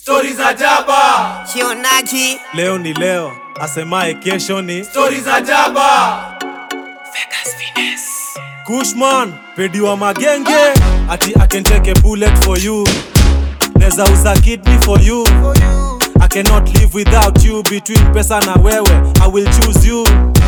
Stori za jaba, Shionaji Leo ni leo, asemaye kesho ni stori za jaba, Kushman, pedi wa magenge ati I can take a bullet for you neza uza kidney for you I cannot live without you between pesa na wewe I will choose you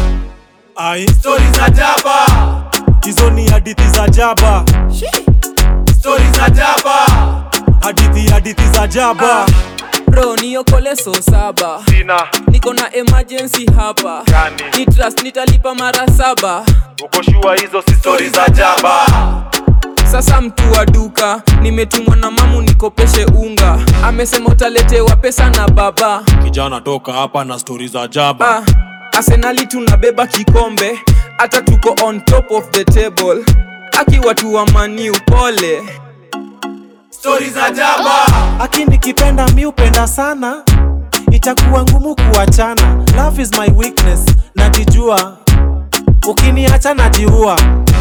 ai stori za jaba, hizo ni hadithi za jaba stori za jaba, hadithi hadithi za jaba bro niokole so saba sina niko na emergency hapa Gani? ni trust nitalipa mara saba uko shua hizo si stori za jaba, sasa mtu wa duka nimetumwa na mamu nikopeshe unga amesema utaletewa pesa na baba kijana toka hapa na stori za jaba ah, arsenali tunabeba kikombe hata tuko on top of the table akiwa tu wa maniu pole stori za jaba, aki nikipenda mi upenda sana itakuwa ngumu kuachana love is my weakness najijua ukiniacha najiua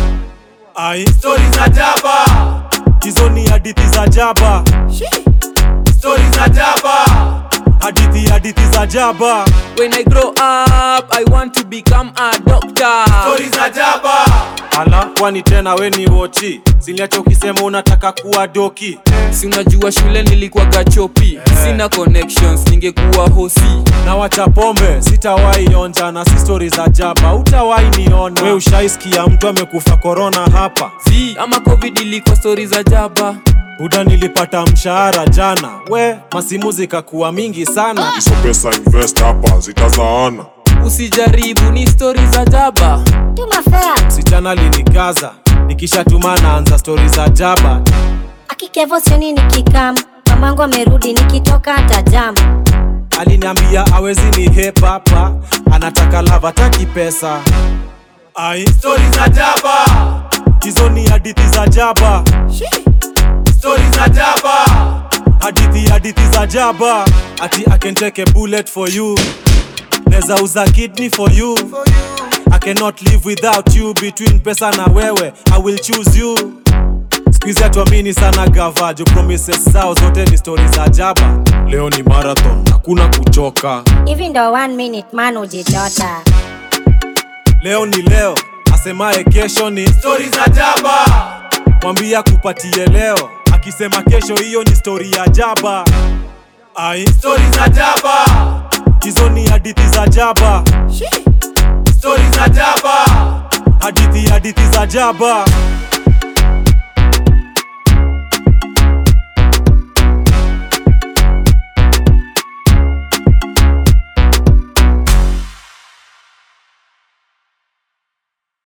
ai stori za jaba, hizo ni hadithi za jaba stori za jaba, hadithi hadithi za jaba when i grow up i want to become a doctor stori za jaba, ala kwani tena we ni wochi siliacha ukisema unataka kuwa doki si unajua shule nilikuwa gachopi sina connections ningekuwa hosi na wacha pombe sitawahi onja na si stori za jaba utawahi niona we ushaisikia mtu amekufa korona hapa z ama covid ilikuwa stori za jaba buda nilipata mshahara jana we masimu zikakuwa mingi sana hizo pesa invest hapa zitazaana usijaribu ni stori za jaba Tuma fare. msichana linikaza nikishatuma naanza stori za jaba Akikevo sioni nikikam. Mamangu amerudi nikitoka hata jam. aliniambia awezi ni hepapa anataka lava taki pesa ai stori za jaba, hizo ni hadithi za jaba stori za jaba, hadithi hadithi za jaba ati I can take a bullet for you neza uza kidney for you I cannot live without you between pesa na wewe I will choose you Squeeze atuamini sana gavajo promises zao zote ni stori za jaba leo ni marathon hakuna kuchoka Hivi ndo one minute man ujijota. leo ni leo asemaye kesho ni stori za jaba, mwambia kupatie leo akisema kesho hiyo ni stori ya jaba ai stori za jaba, hizo ni hadithi za jaba stori za jaba, hadithi hadithi za jaba